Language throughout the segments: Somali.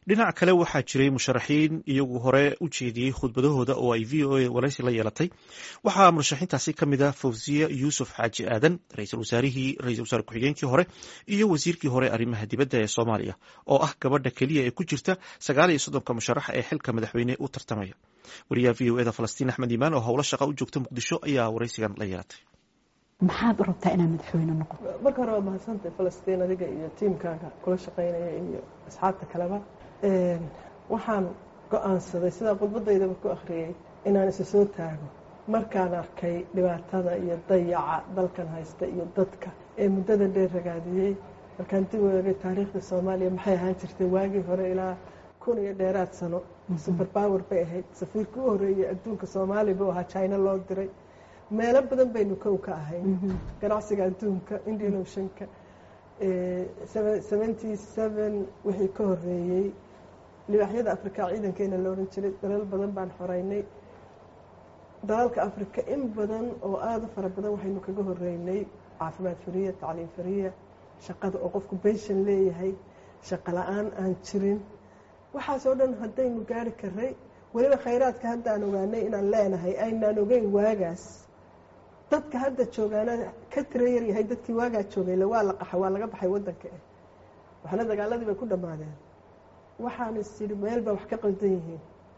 dhinac kale waxaa jiray musharaxiin iyagu hore u jeediyey khudbadahooda oo ay v o a waraysi la yeelatay waxaa murashaxiintaasi ka mid ah fawziya yuusuf xaaji aadan ra-iisul wasaarihii ra-isul wasaare ku-xigeenkii hore iyo wasiirkii hore arrimaha dibadda ee soomaaliya oo ah gabadha keliya ee ku jirta sagaal iyo soddonka musharax ee xilka madaxweyne u tartamaya wariyaha v o eda falastiin axmed iimaan oo howlo shaqa u joogta muqdisho ayaa waraysigan la yeelatay maxaad u rabtaa inaad madaxweyne noqoto marka hore waa mahadsantay falastiin adiga iyo tiimkaaga kula shaqaynaya iyo asxaabta kaleba waxaan go-aansaday sidaa khudbadaydaba ku akhriyey inaan isa soo taago markaan arkay dhibaatada iyo dayaca dalkan haysta iyo dadka ee muddada dheer ragaadiyey markaan dib u eegay taariikhda soomaaliya maxay ahaan jirtay waagii hore ilaa kun iyo dheeraad sano super power bay ahayd safiirkii u horreeyey adduunka soomaaliya buu ahaa china loo diray meelo badan baynu kow ka ahayn ganacsiga adduunka indian oceanka seventy seven wixii ka horeeyey libaaxyada africa ciidankeena la odhan jiray dalal badan baan xoreynay dalalka africa in badan oo aada u fara badan waxaynu kaga horeynay caafimaad fariya tacliim fariya shaqada oo qofku bension leeyahay shaqo la-aan aan jirin waxaasoo dhan haddaynu gaari karay weliba khayraadka hadda aan ogaanay inaan leenahay aynaan ogeyn waagaas dadka hadda joogaana ka tira yaryahay dadkii waagaa joogayla waa la qaxa waa laga baxay waddanka eh waxna dagaaladii bay ku dhammaadeen waxaan is idhi meel baa wax ka qaldan yihiin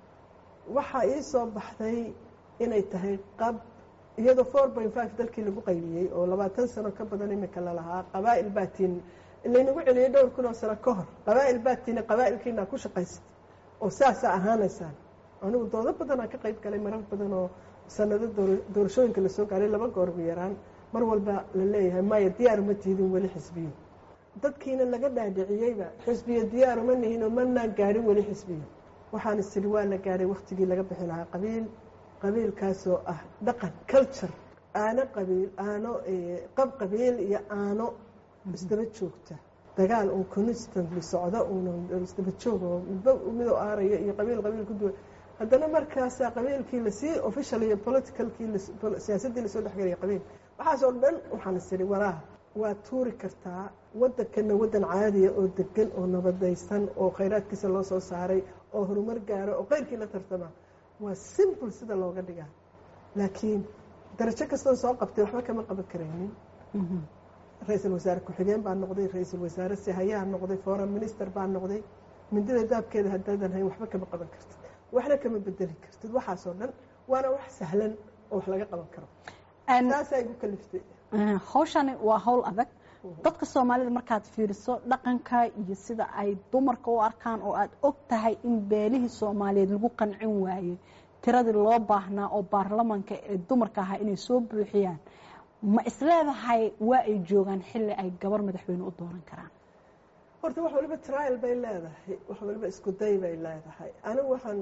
waxaa ii soo baxday inay tahay qab iyadoo four point five dalkii lagu qaybiyey oo labaatan sano ka badan imika lalahaa qabaa'il baatiin laynagu celiyey dhowr kun oo sano ka hor qabaa'il baatiina qabaa'ilkiinaa ku shaqaysta oo saasaa ahaanaysaan anigu doodo badanaa ka qayb galay marar badan oo sanado doorashooyinka lasoo gaaray laba goor ugu yaraan mar walba la leeyahay maya diyaar uma tiidin weli xisbiyo dadkiina laga dhaadhiciyeyba xisbiyo diyaar uma nihin oo manaan gaadhin weli xisbiyo waxaan isiri waa la gaadhay waktigii laga bixi lahaa qabiil qabiilkaasoo ah dhaqan culture aano qabiil aano qab qabiil iyo aano isdaba joogta dagaal uun constantly socdo uun isdaba joog oo midba midoo aaraya iyo qabiil qabiil ku duwan haddana markaasaa qabiilkii lasii official iyo politicalkii siyaasaddii lasoo dhexgelaya qabiil waxaasoo dhan waxaan is idhi walaa waa tuuri kartaa waddankana waddan caadiya oo degan oo nabadaysan oo khayraadkiisa loo soo saaray oo horumar gaaro oo keyrkii la tartama waa simple sida looga dhigaa laakiin darajo kastoon soo qabtay waxba kama qaban karaynin ra-iisul wasaare ku-xigeen baa noqday ra-iisul wasaare sihayaa noqday foreign minister baa noqday mindida daabkeeda haddaadan hayn waxba kama qaban kartid waxna kama bedeli kartid waxaasoo dhan waana wax sahlan oo wax laga qaban karo taasaa igu kaliftay hawshani waa hawl adag dadka soomaalida markaad fiiriso dhaqanka iyo sida ay dumarka u arkaan oo aad og tahay in beelihii soomaaliyeed lagu qancin waayey tiradii loo baahnaa oo baarlamanka ee dumarka ahaa inay soo buuxiyaan ma isleedahay waa ay joogaan xilli ay gabar madaxweyne u dooran karaan horta wax waliba trial bay leedahay wax waliba isku day bay leedahay anigu waxaan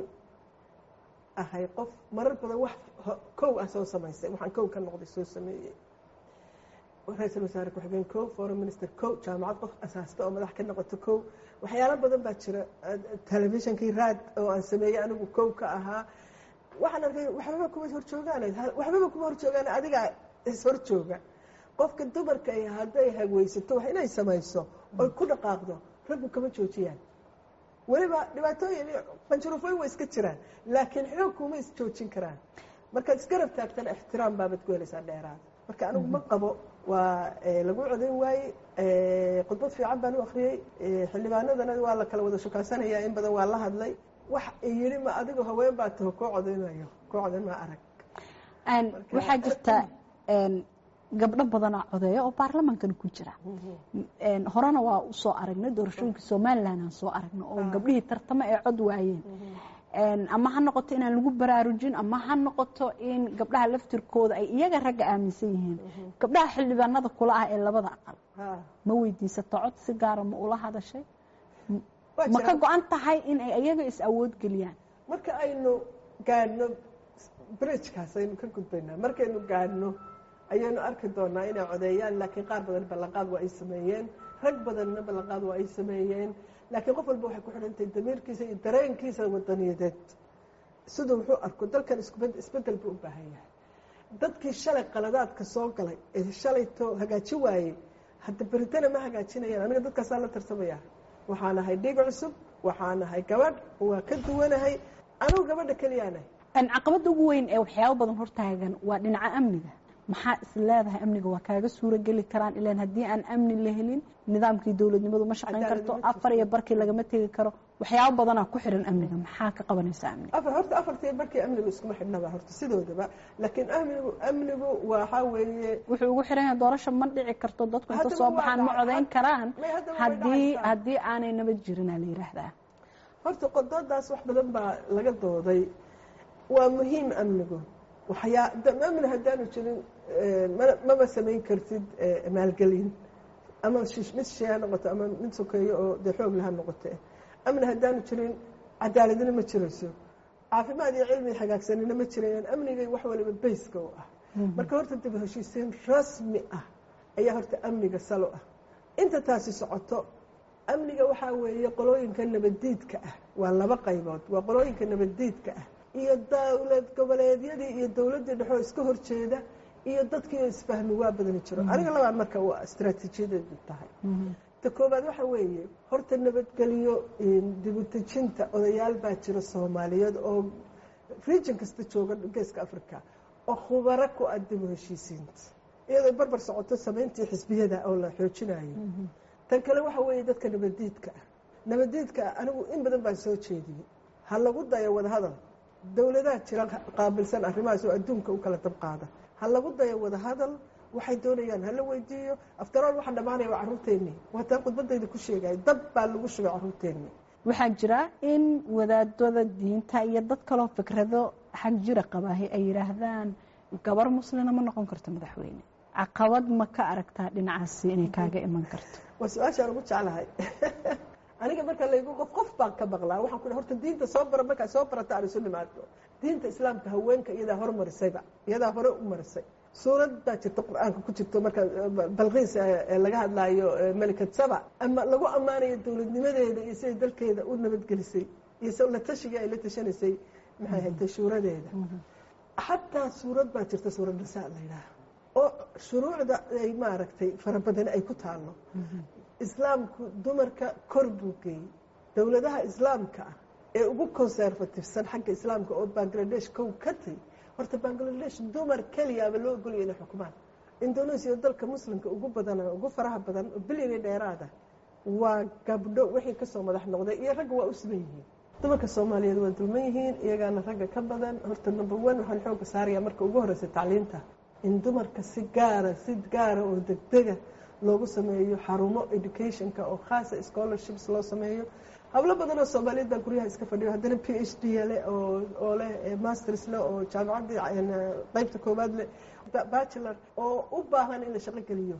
ahay qof marar badan wax kow ah soo samaysay waxaan kow ka noqday soo sameeyey ra-iisul wasaare ku-xigeen kow foreign minister kow jaamacad qof asaasta oo madax ka noqoto kow waxyaalo badan baa jira telefishonkii raad oo aan sameeyey anigu kow ka ahaa waxaan arkay waxbaba kuma horjoogaan waxbaba kuma horjoogaan adigaa ishorjooga qofka dumarka ay hadday hagweysato wax inay samayso oy ku dhaqaaqdo raggu kama joojiyaan weliba dhibaatooyin qanjurufooyin way iska jiraan laakiin xoog kuma isjoojin karaan markaad isgarab taagtana ixtiraam baabad ku helaysaa dheeraada marka anigu ma qabo waa lagu codayn waaye khudbad fiican baan u akhriyey xildhibaanadana waa la kala wada shukaansanayaa in badan waa la hadlay wax yidhi ma adigu haween baa taho koo codaynayo koo codayn maa arag waxaa jirta gabdho badanaa codeeya oo baarlamankana ku jira horena waa usoo aragnay doorashooyinka somalilan aan soo aragno oo gabdhihii tartamo ee cod waayeen ama ha noqoto inaan lagu baraarujin ama ha noqoto in gabdhaha laftirkooda ay iyaga ragga aaminsan yihiin gabdhaha xildhibaanada kula ah ee labada aqal ma weydiisato cod si gaara ma ula hadashay ma ka go-an tahay in ay iyaga is awood geliyaan marka aynu gaadhno bridgekaas aynu ka gudbaynaa markaynu gaadhno ayaynu arki doonaa inay codeeyaan laakiin qaar badan ballanqaad waa ay sameeyeen rag badanna ballanqaad waa ay sameeyeen laakiin qof walba waxay ku xidhantahay damiirkiisa iyo dareenkiisa wadaniyadeed siduu wuxuu arko dalkan isbedel buu u baahan yahay dadkii shalay qaladaadka soo galay ee shalayto hagaaji waayey hadda beritana ma hagaajinayaan aniga dadkaasaa la tartamaya waxaan ahay dhig cusub waxaan ahay gabadh waa ka duwanahay anugu gabadha keliyaanahay caqabada ugu weyn ee waxyaabo badan hortaagan waa dhinaca amniga maxaa is leedahay amniga waa kaaga suuro geli karaan ilan haddii aan amni la helin nidaamkii dowladnimadu ma shaqayn karto afar iyo barkii lagama tegi karo waxyaabo badanaa ku xiran amniga maxaa ka qabanaysa amniga afar horta afartii barkii amnigu iskuma xidhnaba horta sidoodaba laakiin amnigu amnigu waxaa weeye wuxuu ugu xiran yahay doorasha ma dhici karto dadku inta soo baxaan ma codayn karaan haddii haddii aanay nabad jirinaa la yidhaahdaa horta qodoodaas wax badan baa laga dooday waa muhiim amnigu waxyaa amni haddaanu jirin mama samayn kartid maalgelin ama mid shee ha noqoto ama mid sokeeyo oo dee xoog laha noqote amni haddaanu jirin cadaaladina ma jirayso caafimaad iyo cilmi hagaagsanina ma jirayaan amnigay wax waliba bayska u ah marka horta dib heshiisiin rasmi ah ayaa horta amniga salo ah inta taasi socoto amniga waxaa weeye qolooyinka nabaddiidka ah waa laba qaybood waa qolooyinka nabaddiidka ah iyo dowlad goboleedyadii iyo dowladdii dhexoo iska horjeeda iyo dadkiio isfahmi waa badani jiro aniga labaan marka waa istraatiijiyadeedu tahay ta koowaad waxa weeye horta nabadgeliyo dibutejinta odayaal baa jira soomaaliyeed oo region kasta jooga geeska africa oo khubaro ku ah dibu heshiisiinta iyadoo barbar socoto samayntii xisbiyada oo la xoojinayo tan kale waxa weeye dadka nabaddiidka ah nabaddiidka ah anigu in badan baan soo jeediyey ha lagu dayo wadahadal dowladaha jira qaabilsan arrimahaas oo adduunka u kala dab qaada ha lagu dayo wadahadal waxay doonayaan hala weydiiyo aftarool waxa dhammaanaya waa carruurteennii waataan khudbadayda ku sheegaya dab baa lagu shubay carruurteennii waxaa jira in wadaadada diinta iyo dad kaloo fikrado xag jira qabaahi ay yidhaahdaan gabar muslina ma noqon karto madaxweyne caqabad ma ka aragtaa dhinacaasi inay kaaga iman karto waa su-aashaan ugu jeclahay aniga marka laygu qof qof baan ka maqlaa waxaan ku horta diinta soo bara markaa soo barata aan isu nimaado diinta islaamka haweenka iyadaa hormarisayba iyadaa hore u marisay suurad baa jirta qur-aanka ku jirto marka balqiis laga hadlaayo melikad saba ama lagu ammaanayo dowladnimadeeda iyo siday dalkeeda u nabadgelisay iyo s la tashigii ay la tashanaysay maxay haytay shuuradeeda xataa suurad baa jirta suurad nisaa la yidhaaha oo shuruucda ay maaragtay farabadani ay ku taallo islaamku dumarka kor buu geeyey dowladaha islaamka ah ee ugu conservatifsan xagga islaamka oo bangladesh kow ka tay horta bangladesh dumar keliyaaba loo ogolaya inay xukumaan indonesia dalka muslimka ugu badan ugu faraha badan oo bilyani dheeraada waa gabdho wixii kasoo madax noqday iyo ragga waa u siban yihiin dumarka soomaaliyeed waa dulman yihiin iyagaana ragga ka badan horta number one waxaan xooga saaraya marka ugu horeysa tacliinta in dumarka si gaara si gaara oo degdega loogu sameeyo xarumo educationka oo khaasa scholarships loo sameeyo hablo badan oo soomaaliyeed baa guryaha iska fadhiyo haddana p h d leh oo leh masters leh oo jaamacaddii qeybta koowaad leh bachelor oo u baahan in la shaqo geliyo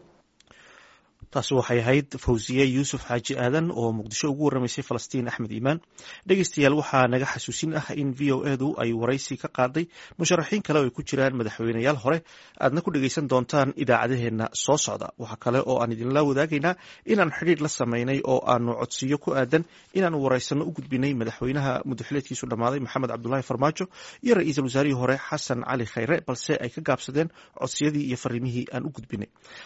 taasi waxay ahayd fawsiye yuusuf xaaji aadan oo muqdisho ugu warramaysay falastiin axmed iimaan dhegeystayaal waxaa naga xasuusin ah in v o edu ay waraysi ka qaaday musharaxiin kale oo ay ku jiraan madaxweyneyaal hore aadna ku dhegeysan doontaan idaacadaheenna soo socda waxaa kale oo aan idinla wadaagaynaa inaan xidhiir la sameynay oo aanu codsiyo ku aadan inaanu waraysano u gudbinay madaxweynaha mudaxileedkiisu dhammaaday maxamed cabdulaahi farmaajo iyo ra-iisul wasaarihii hore xasan cali khayre balse ay ka gaabsadeen codsiyadii iyo fariimihii aan u gudbinay